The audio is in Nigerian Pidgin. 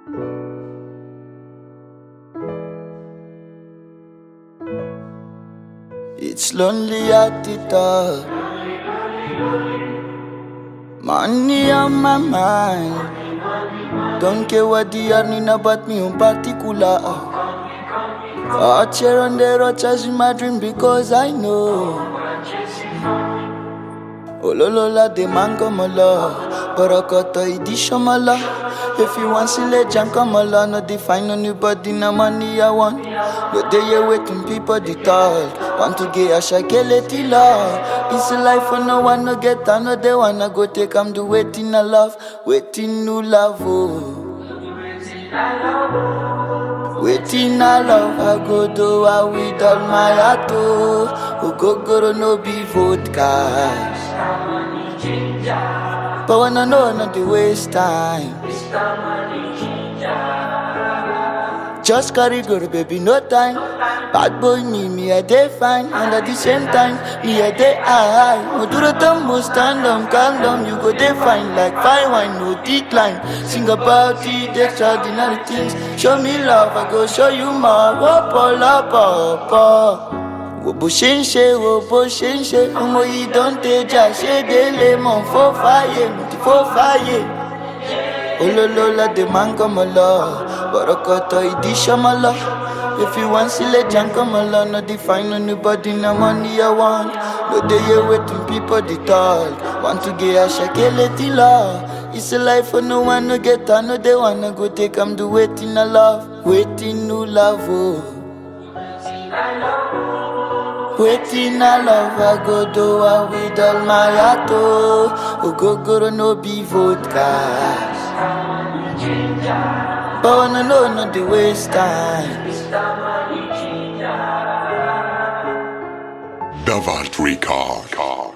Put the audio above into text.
It's lonely at the top. Money on my mind. Don't care what they are in about me in particular. Out here on the road chasing my dream because I know. Ololola de mango mala, Barakoto idishamala. If you want to let junk come along, no define anybody, no money I want. No day you waiting people the talk. Want to get a shakele tila. It's a life for no one no get another one. I go take am do waiting a love, waiting no love. Oh. Waiting I love, I go do I with all my heart. Oh, Oh, go go no be vodka. But when I know not to waste time. Just carry go, baby, no time. Bad boy me, me a day fine, and at the same time, me a day high. Moduro tumbo, stand down, calm down, you go day fine like fine wine, no decline. Sing about it, extraordinary things. Show me love, I go show you more. Whoop, up, up, up. wo bó ṣe ń ṣe wo bó ṣe ń ṣe ọmọ yìí dọ́ńtẹ́jà ṣé délé mọ̀ fó fàyè mo ti fó fàyè. olólólá dé máa ń kọ́mọ lọ bọ̀rọ̀kọ̀tọ̀ ìdí ṣọ́mọ lọ. If you want sílẹ̀ jà ń kọ́mọ lọ, no define anybody na money I want. No dey hear wetin people dey talk. Want to get aṣakele ti lọ. It's a life for no one no get am, no dey wanna go take am do wetin I love. Wetin no love o. Oh. Waiting I love, I go do I with all my heart. Oh, Ogogoro no be vodka. But when I know not the waste time. Davart Record.